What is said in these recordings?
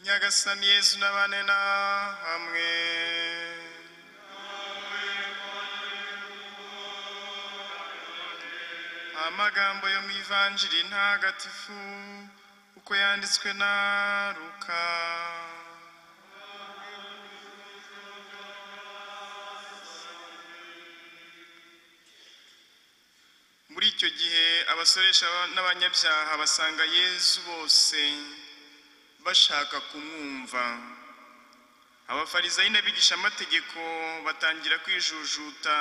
nyagasani yezu n'abane na hamwe amagambo yo mu ivanjiri ntagatifu uko yanditswe na ruka muri icyo gihe abasoresha n'abanyabyaha basanga yezu bose bashaka kumwumva abafarizayi n'abigishamategeko batangira kwijujuta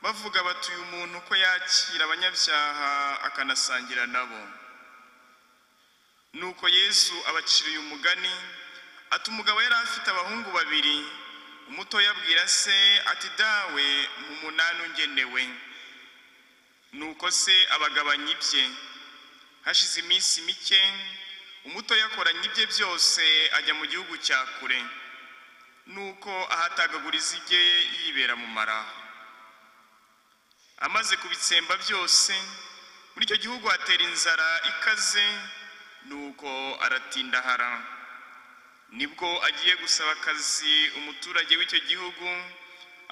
bavuga bati uyu muntu ko yakira abanyabyaha akanasangira nabo nuko yesu abaciriye umugani ati umugabo yari afite abahungu babiri umuto abwira se ati dawe mu munani ungenewe nuko se abagabanya ibye hashize iminsi mike umuto yakoranye ibye byose ajya mu gihugu cya kure nuko ahatagaguriza ibye yibera mu maraho amaze kubitsemba byose muri icyo gihugu hatera inzara ikaze nuko aratindahara nibwo agiye gusaba akazi umuturage w'icyo gihugu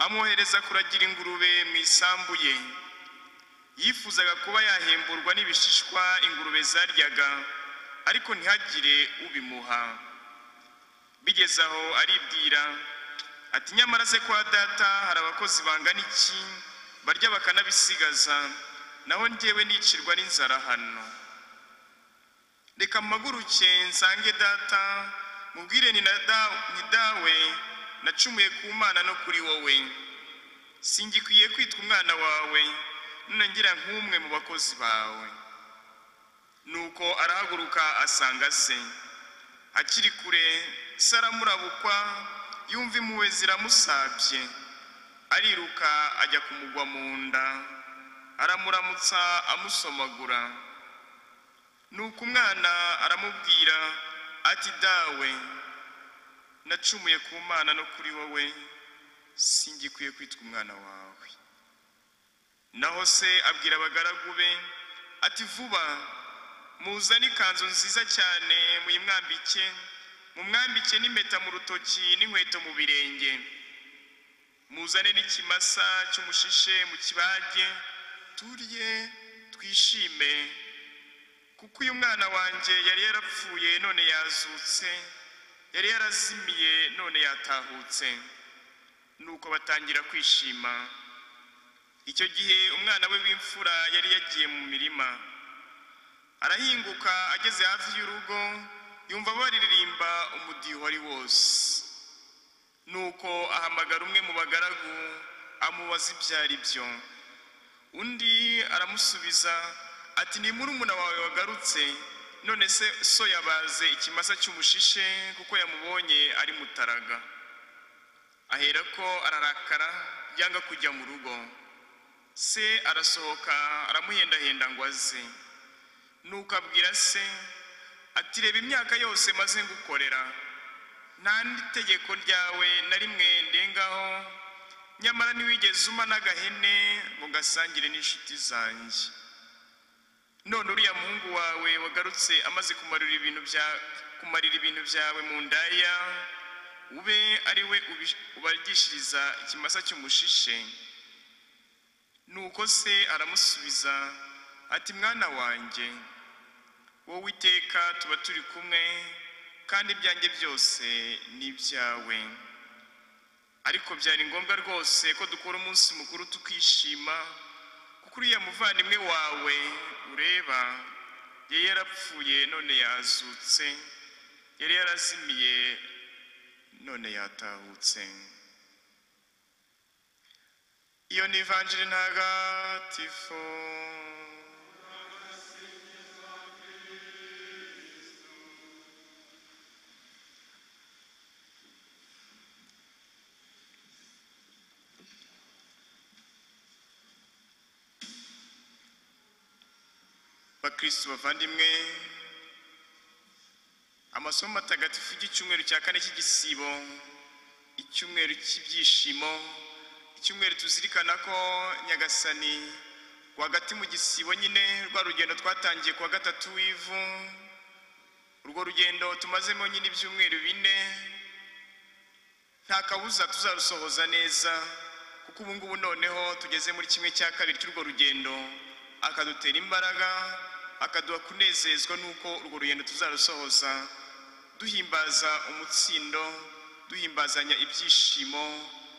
amwohereza kuragira ingurube mu isambu ye yifuzaga kuba yahemburwa n'ibishishwa ingurube zaryaga ariko ntihagire ubimuha bigeze aho aribwira ati nyamara se kwa data hari abakozi bangana iki barya bakanabisigaza naho njyewe nicirwa n'inzara hano reka mpaguruke nsange data mubwire ni na da- ni dawe nacumuye ku mana no kuri wowe singikwiye kwitwa umwana wawe none ngira nk'umwe mu bakozi bawe nuko arahaguruka asanga se akiri kure se aramurabukwa yumva impuhwe ziramusabye ariruka ajya kumugwa mu nda aramuramutsa amusomagura nuko umwana aramubwira ati dawe nacumuye ku mana no kuri wowe singikwiye kwitwa umwana wawe naho se abwira abagaragu be ati vuba muzane ikanzu nziza cyane muyimwambike mumwambike n'impeta mu rutoki n'inkweto mu birenge muzane n'ikimasa cy'umushishe mu kibage turye twishime kuko uyu mwana wanjye yari yarapfuye none yazutse yari yarazimiye none yatahutse nuko batangira kwishima icyo gihe umwana we w'imfura yari yagiye mu mirima arahinguka ageze hafi y'urugo yumva baririmba umudiho ari wose nuko ahamagara umwe mu bagaragu amubaza ibyo ari byo undi aramusubiza ati ni murumuna wawe wagarutse none se so yabaze ikimasa cy'umushishe kuko yamubonye ari mutaraga aherako ararakara yanga kujya mu rugo se arasohoka aramuhendahenda ngo aze nuko abwira se ati reba imyaka yose maze ngukorera nta n'itegeko ryawe na rimwe ndengaho nyamara ntiwigeze uma n'agahene ngo gasangire n'inshuti zanjye none uriya muhungu wawe wagarutse amaze kumarira ibintu bya kumarira ibintu byawe mu ndaya ube ari we ubi- ubarigishiriza ikimasa cy'umushishe nuko se aramusubiza ati mwana wanjye wowe iteka tuba turi kumwe kandi ibyanjye byose ni ibyawe ariko byari ngombwa rwose ko dukora umunsi mukuru tukishima kuko uriya muvandimwe wawe ureba yari yarapfuye none yazutse yari yarazimiye none yatahutse iyo ni ivanjiri ntagatifu bakristo bavandimwe amasomo matagatifu y'icyumweru cya kane cy'igisibo icyumweru cy'ibyishimo icyumweru tuzirikana ko nyagasani rwagati mu gisibo nyine rwa rugendo twatangiye ku wa gatatu w'ivu urwo rugendo tumazemo nyine ibyumweru bine nta kabuza tuzarusohoza neza kuko ubu ngubu noneho tugeze muri kimwe cya kabiri cy'urwo rugendo akadutera imbaraga akaduha kunezezwa n'uko urwo rugendo tuzarusohoza duhimbaza umutsindo duhimbazanya ibyishimo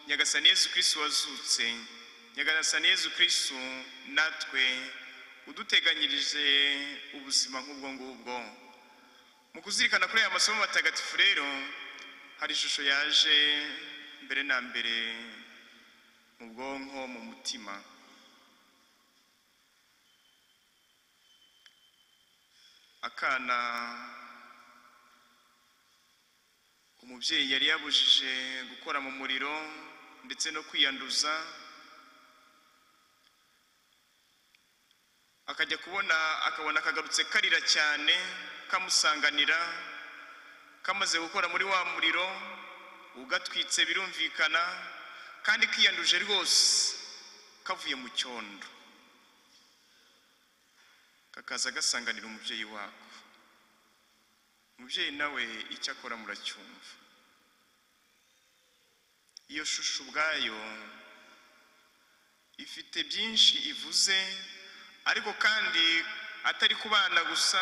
nyagasani yezu kirisitu wazutse nyagasani yezu kirisitu natwe uduteganyirije ubuzima nk'ubwo ngubwo mu kuzirikana kuri aya masomo matagatifu rero hari ishusho yaje mbere na mbere mu bwonko mu mutima akana umubyeyi yari yabujije gukora mu muriro ndetse no kwiyanduza akajya kubona akabona kagarutse karira cyane kamusanganira kamaze gukora muri wa muriro ugatwitse birumvikana kandi kiyanduje rwose kavuye mu cyondo kakaza gasanganira umubyeyi wako umubyeyi nawe icyo akora muracyumva iyo shusho ubwayo ifite byinshi ivuze ariko kandi atari ku bana gusa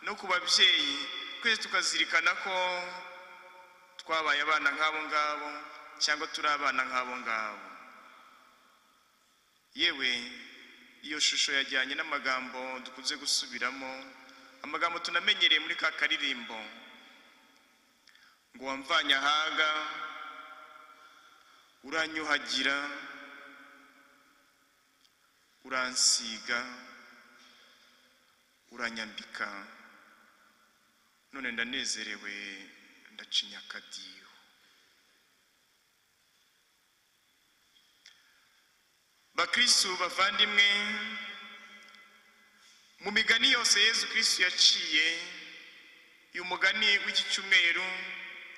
no ku babyeyi twese tukazirikana ko twabaye abana nk'abo ngabo cyangwa turi abana nk'abo ngabo yewe iyo shusho yajyanye n'amagambo dukunze gusubiramo amagambo tunamenyereye muri ka karirimbo ngo wamvanye ahaga uranyuhagira uransiga uranyambika none ndanezerewe ndacinya akadiho bakristu bavandimwe mu migani yose yezu kirisitu yaciye uyu mugani w'iki cyumweru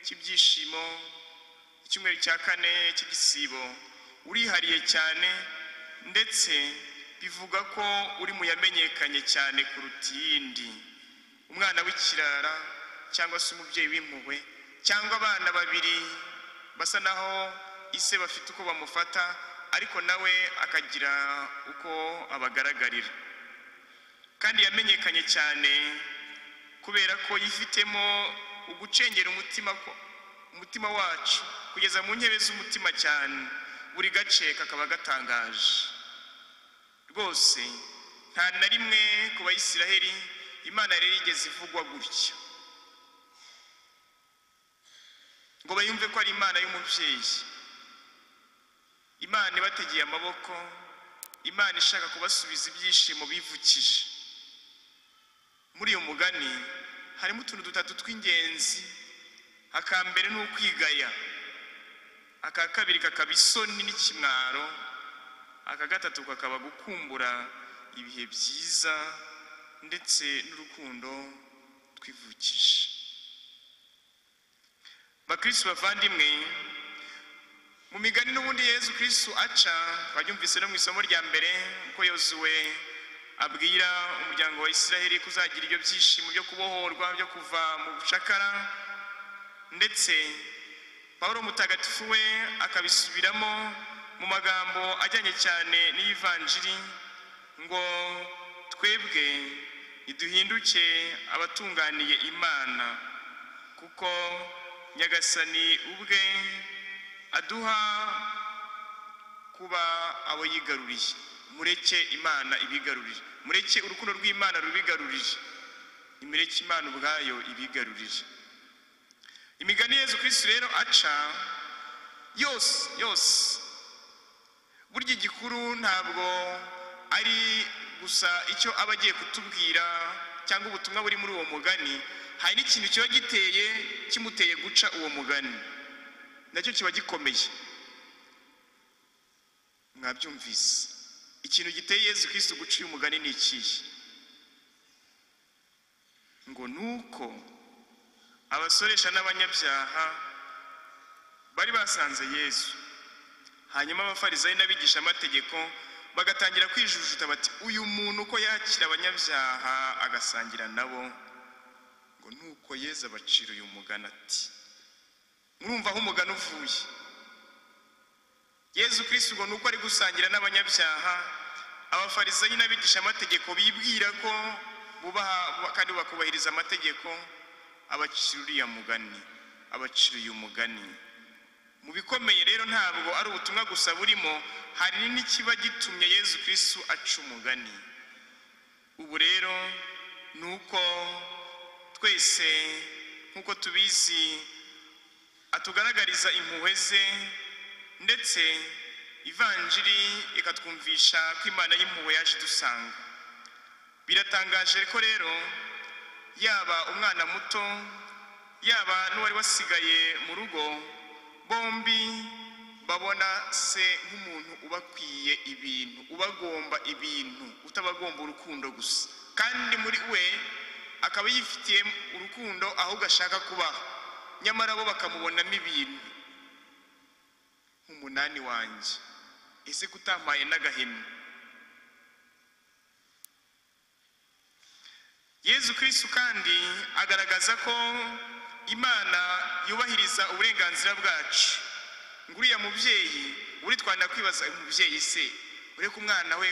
cy'ibyishimo icyumweru cya kane cy'igisibo urihariye cyane ndetse bivuga ko uri mu yamenyekanye cyane kuruta iyindi umwana w'ikirara cyangwa se umubyeyi w'impuhwe cyangwa abana babiri basa naho ise bafite uko bamufata ariko nawe akagira uko abagaragarira kandi yamenyekanye cyane kubera ko yifitemo ugucengera umutima ko- umutima wacu kugeza mu ntebe z'umutima cyane buri gace kakaba gatangaje rwose nta na rimwe ku bayisiraheli imana rero igeze ivugwa gutya ngo bayumve ko ari imana y'umubyeyi imana ibategeye amaboko imana ishaka kubasubiza ibyishimo bivukije muri uyu mugani harimo utuntu dutatu tw'ingenzi aka mbere ni ukwigaya aka kabiri kakaba isoni n'ikimwaro aka gatatu kakaba gukumbura ibihe byiza ndetse n'urukundo twivukije bakristo bavandimwe mu migani n'ubundi yezu kristo aca babyumvise no mu isomo rya mbere ko yozuwe abwira umuryango wa isiraheli kuzagira ibyo byishimo byo kubohorwa byo kuva mu bucakara ndetse pawulo mutagatifu we akabisubiramo mu magambo ajyanye cyane n'iyivanjiri ngo twebwe niduhinduke abatunganiye imana kuko nyagasani ubwe aduha kuba abo yigaruriye mureke imana ibigarurire mureke urukundo rw'imana rubigarurire nimureke imana ubwayo ibigarurire imigani yezu kirisitu rero aca yose yose burya igikuru ntabwo ari gusa icyo aba agiye kutubwira cyangwa ubutumwa buri muri uwo mugani hari n'ikintu kiba giteye kimuteye guca uwo mugani nacyo kiba gikomeye mwabyumvise ikintu giteye yezu kirisitu guca uyu mugani ni ikihe ngo ni uko abasoresha n'abanyabyaha bari basanze yesu hanyuma abafarisayi n'abigishamategeko bagatangira kwijujuta bati uyu muntu uko yakira abanyabyaha agasangira nabo ngo ngo nuko yezu abacira uyu mugani ati murumva aho umugani uvuye yezu kirisi ubwo nuko ari gusangira n'abanyabyaha abafarisayi n'abigishamategeko bibwira ko bubaha kandi bakubahiriza amategeko abacira uriya mugani abacira uyu mugani mu bikomeye rero ntabwo ari ubutumwa gusa burimo hari n'ikiba gitumye yezu kirisi aca umugani ubu rero ni uko twese nk'uko tubizi atugaragariza impuhwe ze ndetse ivanjiri ikatwumvisha ko imana y'impuhwe yaje idusanga biratangaje ko rero yaba umwana muto yaba n'uwari wasigaye mu rugo bombi babona se nk'umuntu ubakwiye ibintu ubagomba ibintu utabagomba urukundo gusa kandi muri we akaba yifitiye urukundo ahubwo ashaka kubaha nyamara bo bakamubonamo ibintu nk'umunani wanjye ese kutampaye n'agahemu yezu kirisitu kandi agaragaza ko imana yubahiriza uburenganzira bwacu ngo uriya mubyeyi uri kwibaza umubyeyi se ureke umwana we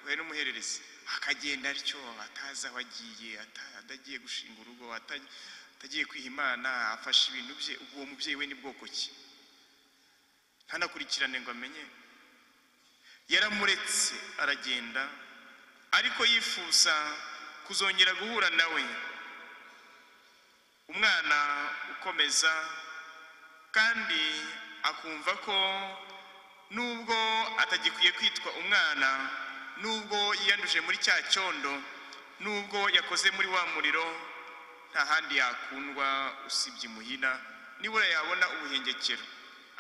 we n'umuhererezi akagenda atyo atazi aho agiye atagiye gushinga urugo atagiye kwiha imana afashe ibintu bye uwo mubyeyi we ni bwoko ki ntanakurikirane ngo amenye yaramuretse aragenda ariko yifuza kuzongera guhura nawe umwana ukomeza kandi akumva ko nubwo atagikwiye kwitwa umwana nubwo yiyanduje muri cya cyondo nubwo yakoze muri wa muriro nta handi yakundwa usibye imuhira nibura yabona ubuhengekero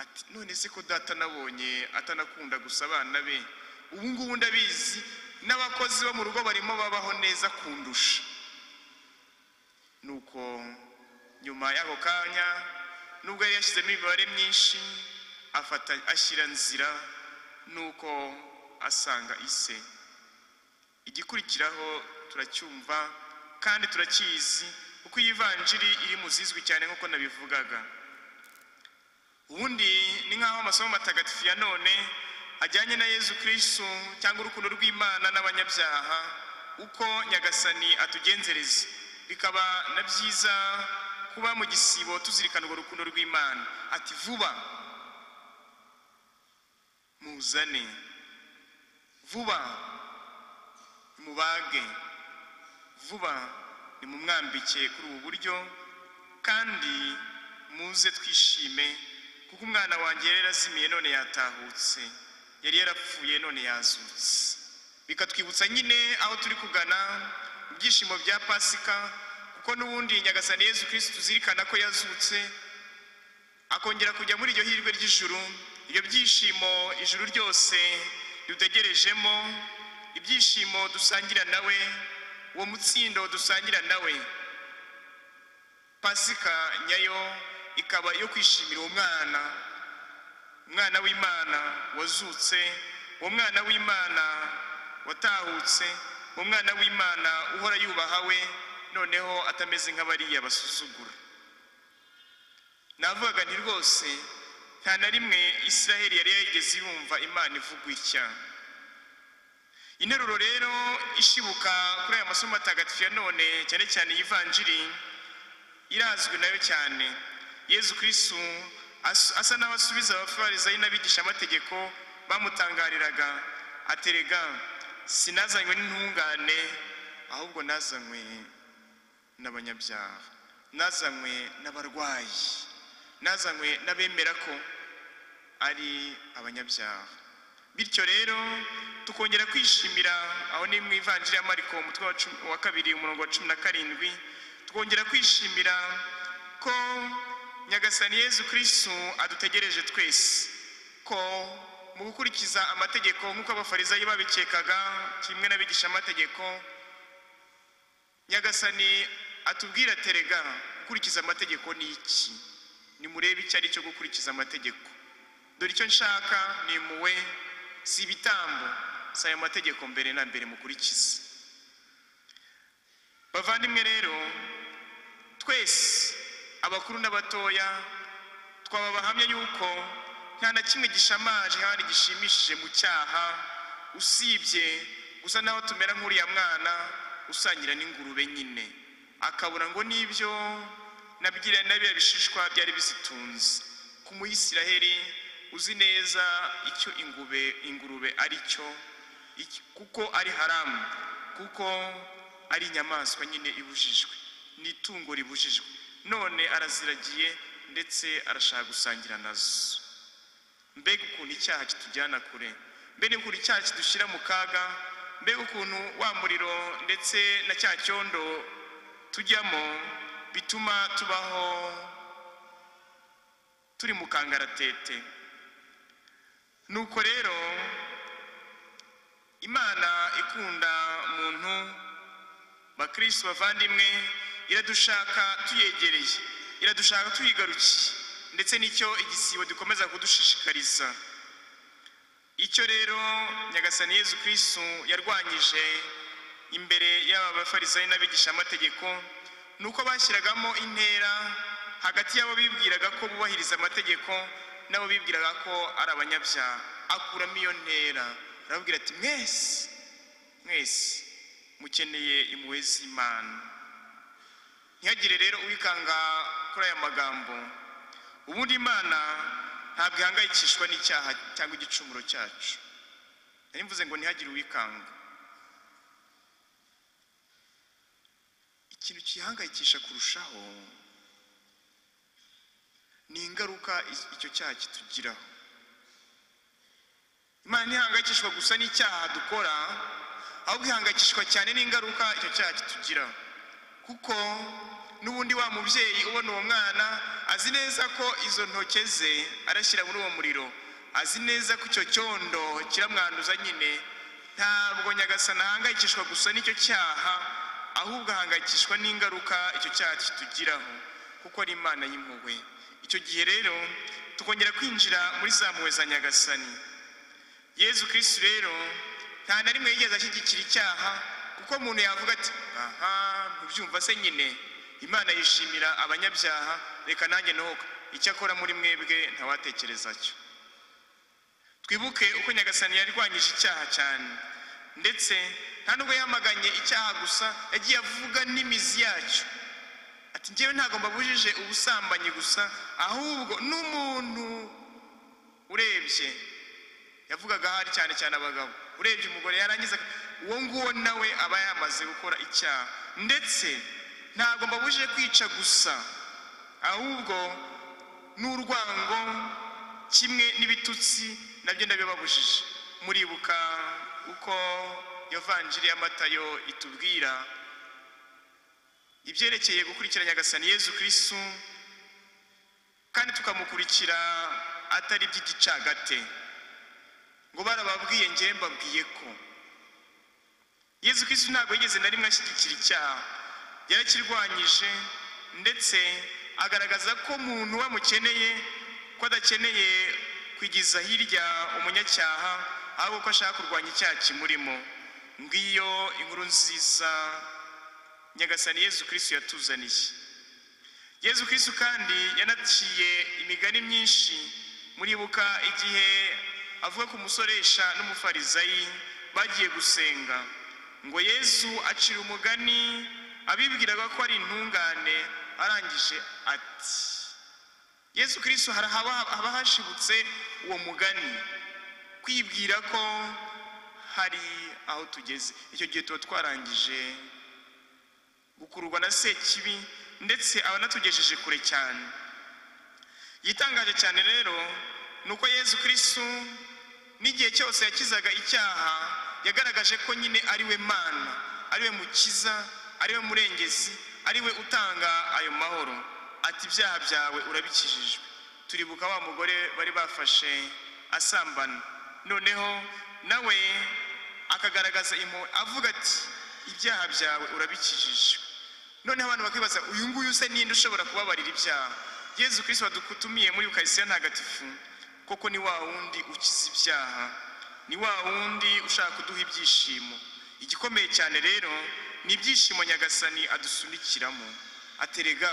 ati none se ko data nabonye atanakunda gusa abana be ubu ngubu ndabizi n'abakozi bo mu rugo barimo babaho neza kundusha nuko nyuma y'ako kanya nubwo yari yashyizemo imibare myinshi afata ashyira nzira nuko asanga ise igikurikiraho turacyumva kandi turacyizi kuko iyi vanjiri iri mu zizwi cyane nk'uko nabivugaga ubundi ni nk'aho amasomo matagatifu ya none ajyanye na yezu kirisitu cyangwa urukundo rw'imana n'abanyabyaha uko nyagasani atugenzereza bikaba na byiza kuba mu gisibo tuzirikana urwo rukundo rw'imana ati vuba muzane vuba mubage vuba ni mu mwambike kuri ubu buryo kandi muze twishime kuko umwana wanjye yari yarazimiye none yatahutse yari yarapfuye none yazutse bikatwibutsa nyine aho turi kugana mu byishimo bya pasika kuko n'ubundi nyagasani yezu kirisitu tuzirikana ko yazutse akongera kujya muri iryo hirwe ry'ijuru ibyo byishimo ijuru ryose dutegerejemo ibyishimo dusangira nawe uwo mutsindo dusangira nawe pasika nyayo ikaba yo kwishimira uwo mwana umwana w'imana wazutse uwo mwana w'imana watahutse uwo mwana w'imana uhora yubaha we noneho atameze nk'abariya basuzugura navugaga nti rwose nta na rimwe israheli yari yarigeze yumva imana ivugwa itya interuro rero ishibuka kuri aya masomo atagatifu ya none cyane cyane iyivanjiri irazwi nayo cyane yezu kirisitu asa n'aho asubiza abafarisayi n'abigishamategeko bamutangariraga aterega sinazanywe n'intungane ahubwo nazanywe n'abanyabyaha nazanywe n'abarwayi nazanywe n'abemera ko ari abanyabyaha bityo rero tukongera kwishimira aho ni mu ivanjiri ya mariko umutwe wa kabiri umurongo wa cumi na karindwi tukongera kwishimira ko nyagasani yezu kirisitu adutegereje twese ko mu gukurikiza amategeko nk'uko abafarisayi babikekaga kimwe n'abigishamategeko nyagasani atubwira terega gukurikiza amategeko ni iki nimurebe icyo ari cyo gukurikiza amategeko dore icyo nshaka ni impuhwe si ibitambo si aya mategeko mbere na mbere mukurikize bavandimwe rero twese abakuru n'abatoya twaba abahamya yuko nta na kimwe gishamaje kandi gishimishije mu cyaha usibye gusa naho tumera nk'uriya mwana usangira n'ingurube nyine akabura ngo n'ibyo nabyira n'abiya bishishwa byari bizitunze ku muyisiraheli uzi neza icyo ingube ingurube ari cyo iki- kuko ari haramu kuko ari inyamaswa nyine ibujijwe ni itungo ribujijwe none araziragiye ndetse arashaka gusangira nazo mbega ukuntu icyaha kitujyana kure mbega ukuntu icyaha kidushyira mu kaga mbega ukuntu wa muriro ndetse na cya cyondo tujyamo bituma tubaho turi mu kangaratete nuko rero imana ikunda muntu bakristo bavandimwe iradushaka tuyegereye iradushaka tuyigarukiye ndetse nicyo igisibo dukomeza kudushishikariza icyo rero nyagasani yezu kristu yarwanyije imbere y'aba bafarisayo n'abigishamategeko ni uko bashyiragamo intera hagati y'abo bibwiraga ko bubahiriza amategeko n'abo bibwiraga ko ari abanyabyaha akuramo iyo ntera arababwira ati mwese mwese mukeneye impuhwe z'imana ntihagire rero uwikanga kuri aya magambo ubundi imana ntabwo ihangayikishwa n'icyaha cyangwa igicumuro cyacu nari mvuze ngo ntihagire uwikanga ikintu kihangayikisha kurushaho ni ingaruka i- icyo cyaha kitugiraho imana ntihangayikishwa gusa n'icyaha dukora ahubwo ihangayikishwa cyane n'ingaruka icyo cyaha kitugiraho kuko n'ubundi wa mubyeyi ubona uwo mwana azi neza ko izo ntoke ze arashyira muri uwo muriro azi neza ko icyo cyondo kiramwanduza nyine ntabwo nyagasana ahangayikishwa gusa n'icyo cyaha ahubwo ahangayikishwa n'ingaruka icyo cyaha kitugiraho kuko ari imana y'impuhwe icyo gihe rero tukongera kwinjira muri za mpuhwe za nyagasani yezu kirisitu rero nta na rimwe yigeze ashyigikira icyaha kuko umuntu yavuga ati aha ntubyumva se nyine imana yishimira abanyabyaha reka nanjye nohoka icyakora muri mwebwe ntawatekereza cyo twibuke uko nyagasani yarwanyije icyaha cyane ndetse nta nubwo yamaganye icyaha gusa yagiye avuga n'imizi yacyo ati njyewe ntabwo mbabujije ubusambanyi gusa ahubwo n'umuntu urebye yavugaga ahari cyane cyane abagabo urebye umugore yarangiza ak- uwo nguwo nawe aba yamaze gukora icyaha ndetse ntabwo mbabujije kwica gusa ahubwo n'urwango kimwe n'ibitutsi nabyo ndabibabujije muribuka uko evanjiri y'amatayo itubwira ibyerekeye gukurikira nyagasani yezu kirisitu kandi tukamukurikira atari iby'igicagate ngo barababwiye njyewe mbabwiye ko yezu kirisitu ntabwo yigeze na rimwe ashyigikira icyaha yarakirwanyije ndetse agaragaza ko muntu we amukeneye ko adakeneye kwigiza hirya umunyacyaha ahubwo ko ashaka kurwanya icyaha kimurimo ngiyo inkuru nziza nyagasani yezu kirisitu yatuzaniye yezu kirisitu kandi yanaciye imigani myinshi muribuka igihe avuga ku musoresha n'umufarizayi bagiye gusenga ngo yezu acira umugani abibwiraga ko ari intungane arangije ati yezu kirisitu hari ahaba haba hashibutse uwo mugani kwibwira ko hari aho tugeze icyo gihe tuba twarangije gukururwa na sekibi ndetse aba anatugejeje kure cyane igitangaje cyane rero ni uko yezu kirisitu n'igihe cyose yakizaga icyaha yagaragaje ko nyine ari we mana ari we mukiza ari we murengezi ari we utanga ayo mahoro ati ibyaha byawe urabikijijwe turibuka wa mugore bari bafashe asambana noneho nawe akagaragaza impuhwe avuga ati ibyaha byawe urabikijijwe noneho abantu bakibaza uyu nguyu se ninde ushobora kubabarira ibyaha yezu kirisito wadutumiye muri ukaristiya ntagatifu koko ni wa wundi ukiza ibyaha ni wa wundi ushaka kuduha ibyishimo igikomeye cyane rero ni ibyishimo nyagasani adusunikiramo aterega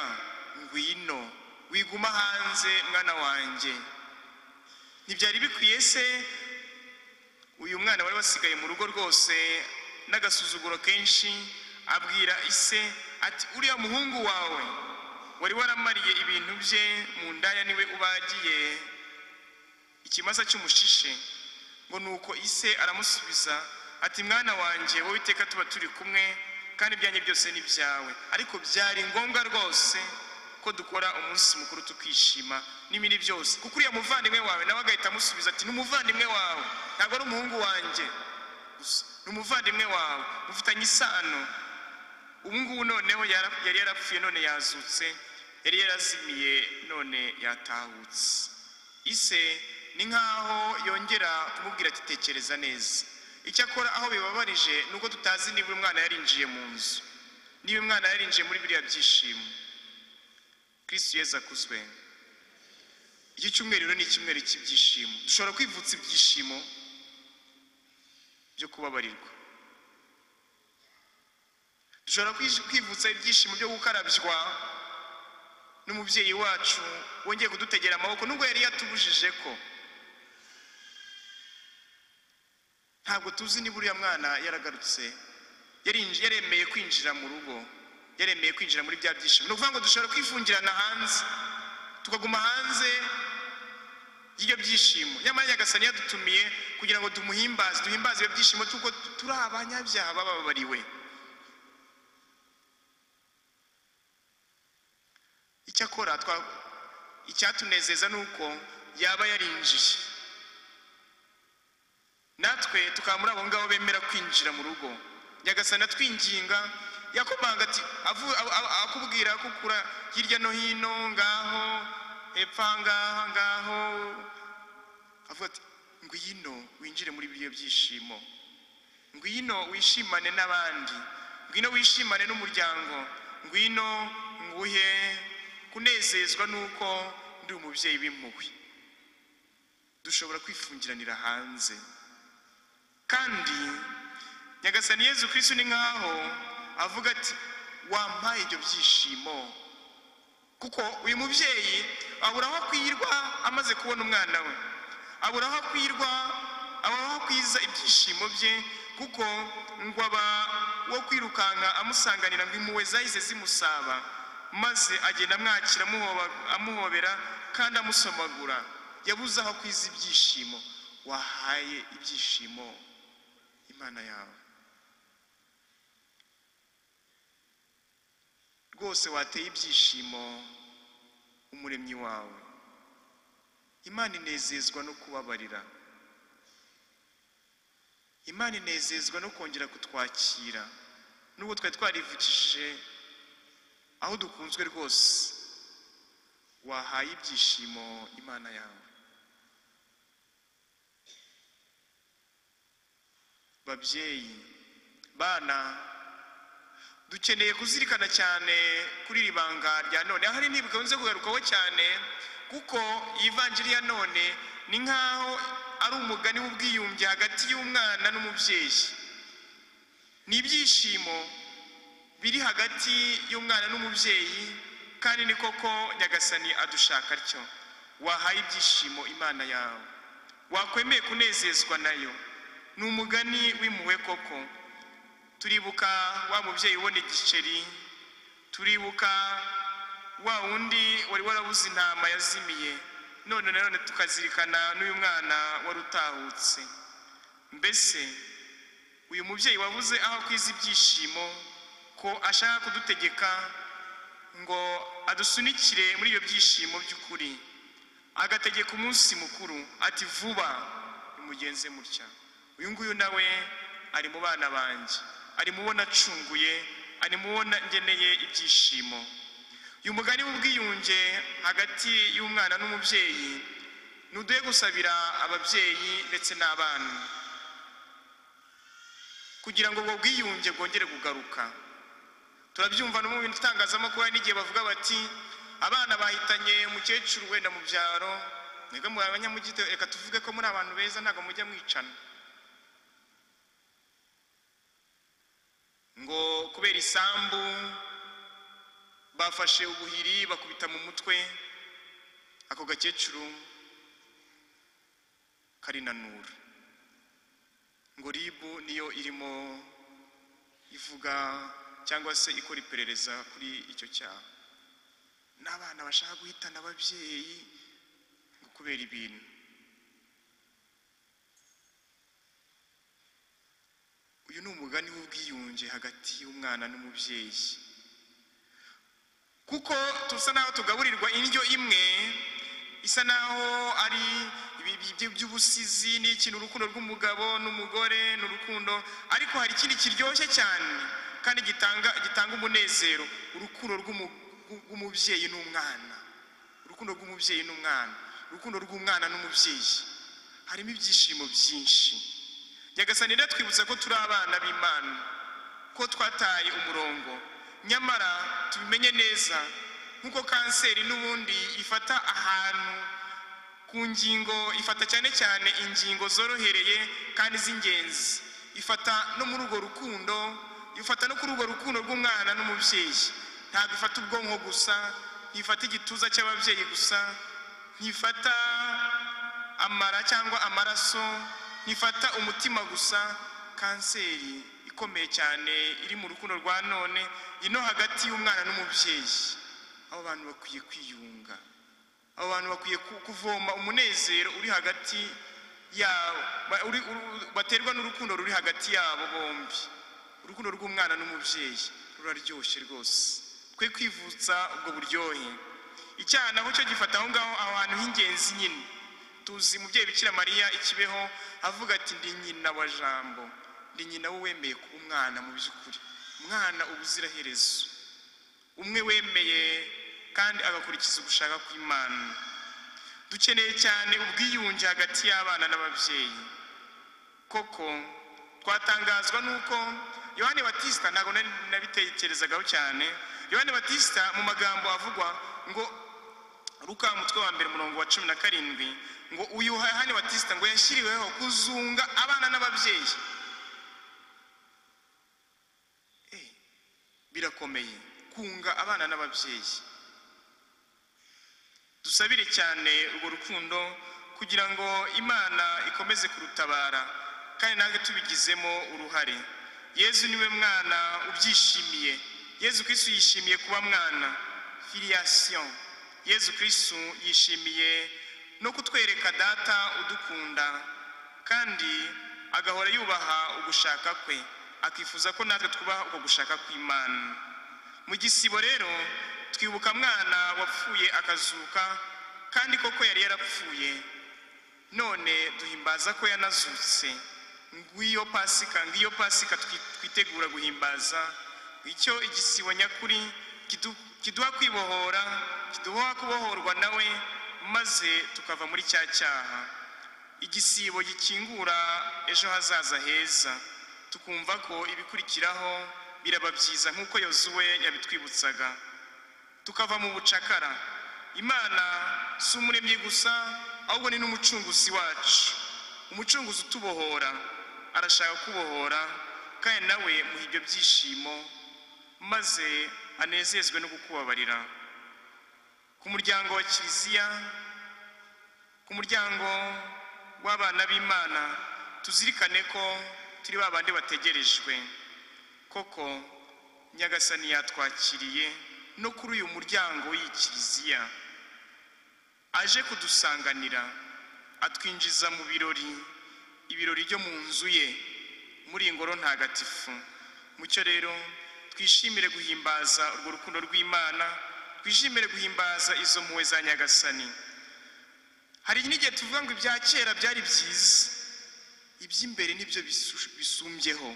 ngwino wiguma hanze mwana wanjye ntibyari bikwiye se uyu mwana wari wasigaye mu rugo rwose n'agasuzuguro kenshi abwira ise ati uriya muhungu wawe wari waramariye ibintu bye mu ndaya niwe ubagiye ikimasa cy'umushishe ngo ni uko ise aramusubiza ati mwana wanjye wowe iteka tuba turi kumwe kandi ibyanjye byose ni ibyawe ariko byari ngombwa rwose ko dukora umunsi mukuru tukishima n'ibindi byose kuko uriya muvandimwe wawe nawe agahita amusubiza ati ni umuvandimwe wawe ntabwo ari umuhungu wanjye gusa ni umuvandimwe wawe mufitanye isano ubu ngubu noneho yara- yari yarapfuye none yazutse yari yarazimiye none yatahutse ise ni nk'aho yongera kumubwira ati tekereza neza icyakora aho bibabarije ni uko tutazi niba umwana yarinjiye mu nzu niba umwana yarinjiye muri biriya byishimo kristo yezu akuzwe iki cyumweru rero ni icyumweru cy'ibyishimo dushobora kwivutsa ibyishimo byo kubabarirwa dushobora kwij- kwivutsa ibyishimo byo gukarabywa n'umubyeyi wacu wongeye kudutegera amaboko nubwo yari yatubujije ko ntabwo tuzi niba uriya mwana yaragarutse yarinji- yaremeye kwinjira mu rugo yaremeye kwinjira muri bya byishimo ni ukuvuga ngo dushobora kwifungirana hanze tukaguma hanze y'ibyo byishimo nyamara nyagasani yadutumiye kugira ngo tumuhimbaze duhimbaze ibyo byishimo tuko turi abanyabyaha bababariwe icyakora twa- icyatunezeza ni uko yaba yarinjiye natwe tukaba muri abo ngabo bemera kwinjira mu rugo nyagasana twinginga yakomanga ati avu- a- a- akubwira kukura hirya no hino ngaho hepfo aha ngaha ngaho avuga ati ngwino winjire muri ibyo byishimo ngwino wishimane n'abandi ngwino wishimane n'umuryango ngwino nguhe kunezezwa n'uko ndi umubyeyi w'impuhwe dushobora kwifungiranira hanze kandi nyagasani yezu kirisitu ni nk'aho avuga ati wampaye ibyo byishimo kuko uyu mubyeyi abura aho akwirwa amaze kubona umwana we abura aho akwirwa abura aho akwiza ibyishimo bye kuko ngo aba wo kwirukanka amusanganira ngo impuhwe zahise zimusaba maze agenda amwakira amuhoba- amuhobera kandi amusomagura yabuze aho akwiza ibyishimo wahaye ibyishimo imana yawe rwose wateye ibyishimo umuremyi wawe imana inezezwa no kubabarira imana inezezwa no kongera kutwakira nubwo twari twarivukishije aho dukunzwe rwose wahaye ibyishimo imana yawe babyeyi bana dukeneye kuzirikana cyane kuri iri banga rya none ahari ntibikunze kugarukaho cyane kuko ivanjiri ya none ni nk'aho ari umugani w'ubwiyunge hagati y'umwana n'umubyeyi ni ibyishimo biri hagati y'umwana n'umubyeyi kandi ni koko nyagasani adushaka atyo wahaye ibyishimo imana yawe wakwemeye kunezezwa nayo ni umugani w'impuhwe koko turibuka wa mubyeyi ubona igiceri turibuka wa wundi wari warabuze intama yazimiye none na none tukazirikana n'uyu mwana wari utahutse mbese uyu mubyeyi wabuze aho akwiza ibyishimo ko ashaka kudutegeka ngo adusunikire muri ibyo byishimo by'ukuri agategeka umunsi mukuru ati vuba nimugenze mutya uyu nguyu nawe ari mu bana banjye ari mu bo nacunguye ari mu bo ngeneye ibyishimo uyu mugani w'ubwiyunge hagati y'umwana n'umubyeyi ni uduhe gusabira ababyeyi ndetse n'abana kugira ngo ubwo bwiyunge bwongere kugaruka turabyumva no mu bintu itangazamakuru hari n'igihe bavuga bati abana bahitanye umukecuru wenda mu byaro mwebwe muri abanyamujyi reka tuvuge ko muri abantu beza ntabwo mujya mwicana ngo kubera isambu bafashe ubuhiri bakubita mu mutwe ako gakecuru karinanura ngo ribu niyo irimo ivuga cyangwa se ikora iperereza kuri icyo cyaha n'abana bashaka guhitana ababyeyi ngo kubera ibintu uyu ni umugani w'ubwiyunge hagati y'umwana n'umubyeyi kuko tusa naho tugaburirwa indyo imwe isa naho ari ibibyi by'ubusizi ni ikintu urukundo rw'umugabo n'umugore ni urukundo ariko hari ikindi kiryoshye cyane kandi gitanga gitanga umunezero urukundo rw'umu- rw'umubyeyi n'umwana urukundo rw'umubyeyi n'umwana urukundo rw'umwana n'umubyeyi harimo ibyishimo byinshi nyagasani twibutsa ko turi abana b'imana ko twataye umurongo nyamara tubimenye neza nk'uko kanseri n'ubundi ifata ahantu ku ngingo ifata cyane cyane ingingo zorohereye kandi z'ingenzi ifata no muri urwo rukundo ifata no kuri urwo rukundo rw'umwana n'umubyeyi ntabwo ifata ubwonko gusa ntifata igituza cy'ababyeyi gusa ntifata amara cyangwa amaraso ntifata umutima gusa kanseri ikomeye cyane iri mu rukundo rwa none ino hagati y'umwana n'umubyeyi abo bantu bakwiye kwiyunga abo bantu bakwiye ku- kuvoma umunezero uri hagati yabo ba- uri- uru- baterwa n'urukundo ruri hagati yabo bombi urukundo rw'umwana n'umubyeyi ruraryoshye rwose twe kwivutsa ubwo buryohe icyaha naho cyo gifata aho ngaho aho hantu h'ingenzi nyine tuzi umubyeyi bikira mariya ikibeho avuga ati ndi nyina wa jambo ndi nyina w'uwemeye kuba umwana mu by'ukuri umwana ubuziraherezo umwe wemeye kandi agakurikiza ugushaka kw'imana dukeneye cyane ubwiyunge hagati y'abana n'ababyeyi koko twatangazwa n'uko yohani batisita ntabwo nari nabitekerezagaho cyane yohani batisita mu magambo avugwa ngo ruka umutwe wa mbere umurongo wa cumi na karindwi ngo uyu yohani batisita ngo yashyiriweho kuzunga abana n'ababyeyi Eh, birakomeye kunga abana n'ababyeyi dusabire cyane urwo rukundo kugira ngo imana ikomeze kurutabara kandi natwe tubigizemo uruhare yezu niwe mwana ubyishimiye yezu kirisitu yishimiye kuba mwana filiyasiyo yezu kirisitu yishimiye no kutwereka data udukunda kandi agahora yubaha ugushaka kwe akifuza ko natwe twubaha uko gushaka kw'imana mu gisibo rero twibuka mwana wapfuye akazuka kandi koko yari yarapfuye none duhimbaza ko yanazutse ngwiyo pasika ngiyo pasika twi- twitegura guhimbaza icyo igisibo nyakuri kidu- kiduha kwibohora kiduha kubohorwa nawe maze tukava muri cya cyaha igisibo gikingura ejo hazaza heza tukumva ko ibikurikiraho biraba byiza nk'uko yozuwe yabitwibutsaga tukava mu bucakara imana si umuremyi gusa ahubwo ni n'umucunguzi wacu umucunguzi utubohora arashaka kubohora kandi nawe muha ibyo byishimo maze anezezwe no kukubabarira ku muryango wa kiliziya ku muryango w'abana b'imana tuzirikane ko turi ba bandi bategerejwe koko nyagasani yatwakiriye no kuri uyu muryango w'iyi kiliziya aje kudusanganira atwinjiza mu birori ibirori byo mu nzu ye muri iyi ngoro ntagatifu mucyo rero twishimire guhimbaza urwo rukundo rw'imana twishimire guhimbaza izo mpuwe za nyagasani hari n'igihe tuvuga ngo ibya kera byari byiza iby'imbere nibyo bisu- bisumbyeho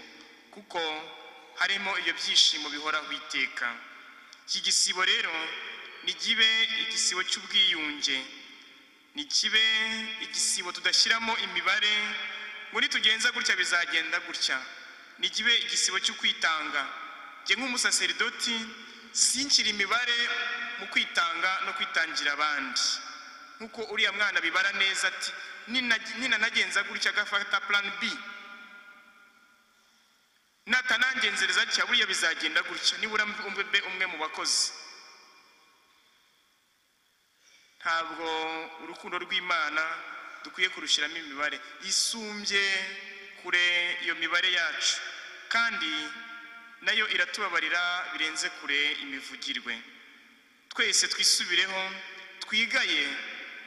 kuko harimo ibyo byishimo bihoraho iteka iki gisibo rero nigibe igisibo cy'ubwiyunge nikibe igisibo tudashyiramo imibare ngo nitugenza gutya bizagenda gutya nikibe igisibo cyo kwitanga njye nk'umusaseridoti sinshyira imibare mu kwitanga no kwitangira abandi nk'uko uriya mwana bibara neza ati "Nina- ninanagenza gutya agafata plan b natanangenzereza atya buriya bizagenda gutya nibura mbe umwe mu bakozi ntabwo urukundo rw'imana dukwiye kurushyiramo imibare yisumbye kure iyo mibare yacu kandi nayo iratubabarira birenze kure imivugirwe twese twisubireho twigaye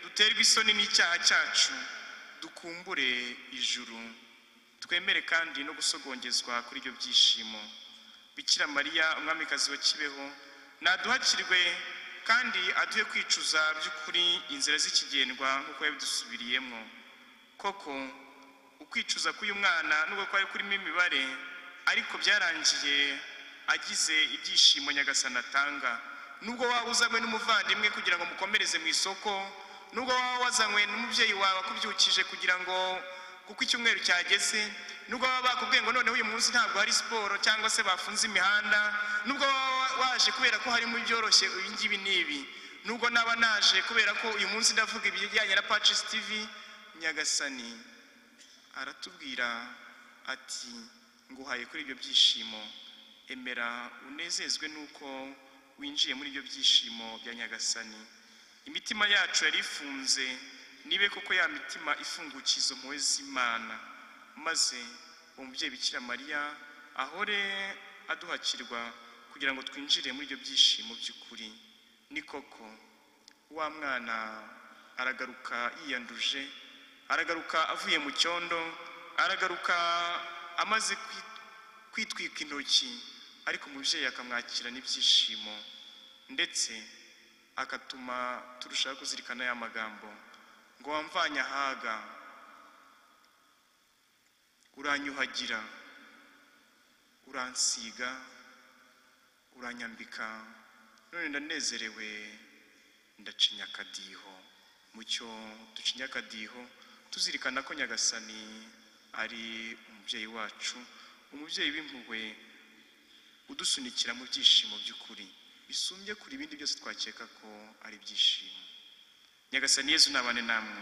duterwe isoni n'icyaha cyacu dukumbure ijuru twemere kandi no gusogongezwa kuri ibyo byishimo bikira mariya umwamikazi wa kibeho naduhakirwe kandi aduhe kwicuza by'ukuri inzira z'ikigendwa nk'uko yabidusubiriyemo koko ukwicuza k'uyu mwana nubwo kwari kurimo imibare ariko byarangiye agize ibyishimo nyagasani atanga nubwo waba uzanywe n'umuvandimwe kugira ngo mukomereze mu isoko nubwo waba wazanywe n'umubyeyi wawe akubyukije kugira ngo kuko icyumweru cyageze nubwo baba bakubwiye ngo noneho uyu munsi ntabwo hari siporo cyangwa se bafunze imihanda nubwo waba waje kubera ko harimo ibyoroshye ibi ngibi n'ibi nubwo naba naje kubera ko uyu munsi ndavuga ibijyanye na pacisi tivi nyagasani aratubwira ati nguhaye kuri ibyo byishimo emera unezezwe n'uko winjiye muri ibyo byishimo bya nyagasani imitima yacu yari ifunze nibe koko ya mitima ifungukiye izo mpuhwe z'imana maze umubyeyi bikira mariya ahore aduhakirwa kugira ngo twinjire muri ibyo byishimo by'ukuri ni koko wa mwana aragaruka yiyanduje aragaruka avuye mu cyondo aragaruka amaze kwi- kwitwika intoki ariko umubyeyi akamwakirana ibyishimo ndetse akatuma turushaho kuzirikana ya magambo ngo wamvanye ahaga uranyuhagira uransiga uranyambika none ndanezerewe ndacinya akadiho mucyo ducinya akadiho tuzirikana ko nyagasani ari umubyeyi wacu umubyeyi w'impuhwe udusunikira mu byishimo by'ukuri bisumbye kure ibindi byose twakeka ko ari ibyishimo nyagasani yezu nabane namwe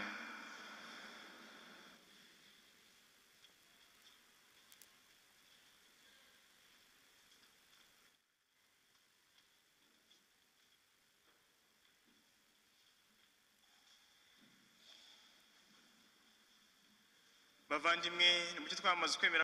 bavandimwe ni mucyo twamaze kwemera